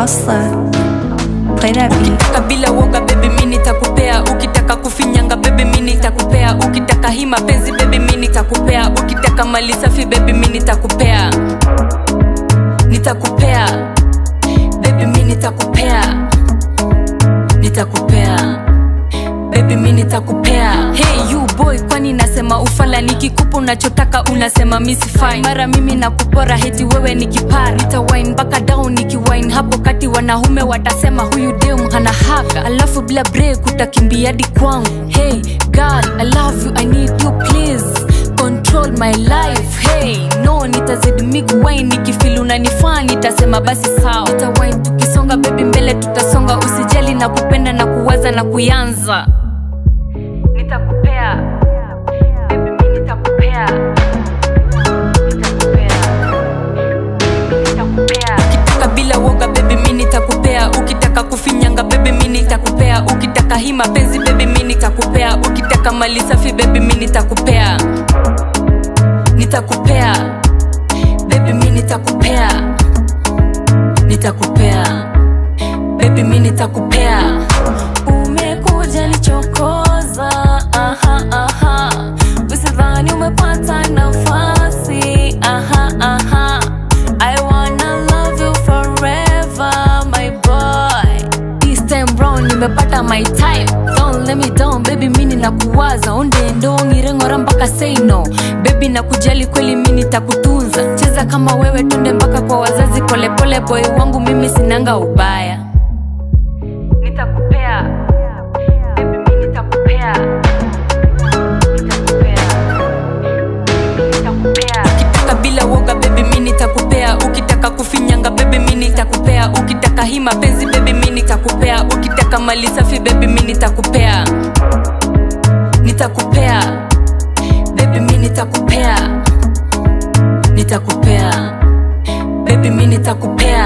Hustler. Play that beat. kabila woga bebi mi nitakupea ukitaka kufinyanga bebi mi nitakupea ukitaka hii mapenzi bebi mi nitakupea ukitaka mali safi bebi mi nitakupea nitakupea bebi mi nitakupea nitakupea bebi mi nitakupea hey you boy kwani nasema ufala nikikupa unachotaka unasema misi fine mara mimi nakupora heti wewe ni kipara nitawine mpaka down nikiwine hapo kati wanaume watasema huyu dem hana haka alafu bila break utakimbia hadi kwangu hey girl i love you i need you please control my life hey no nitazidi miguwine nikifili unanifaa nitasema basi sawa nitawine tukisonga bebi mbele tutasonga usijali na kupenda na kuwaza na kuyanza nitakupea Baby, mi nitakupea Nitakupea. ukitaka bila woga bebi mi nitakupea ukitaka kufinyanga bebi mi nitakupea ukitaka hii mapenzi bebi mi nitakupea ukitaka mali safi bebi mi nitakupea nitakupea bebi mi nitakupea nitakupea bebi mi nitakupea umekuja nichokoza aha, aha. usidhani umepata nafasi aha, aha. I wanna love you forever, my boy. This time round nimepata my type Don't let me down baby mini nakuwaza onde ndo ngirengora mpaka say no baby nakujali kweli mi nitakutunza cheza kama wewe tunde mpaka kwa wazazi polepole boy wangu mimi sinanga ubaya nitakupea baby mi nitakupea ukitaka bila woga bebi mi nitakupea ukitaka kufinyanga bebi mi nitakupea ukitaka hii mapenzi bebi mi nitakupea ukitaka mali safi bebi mi nitakupea nitakupea bebi mi nitakupea nitakupea bebi mi nitakupea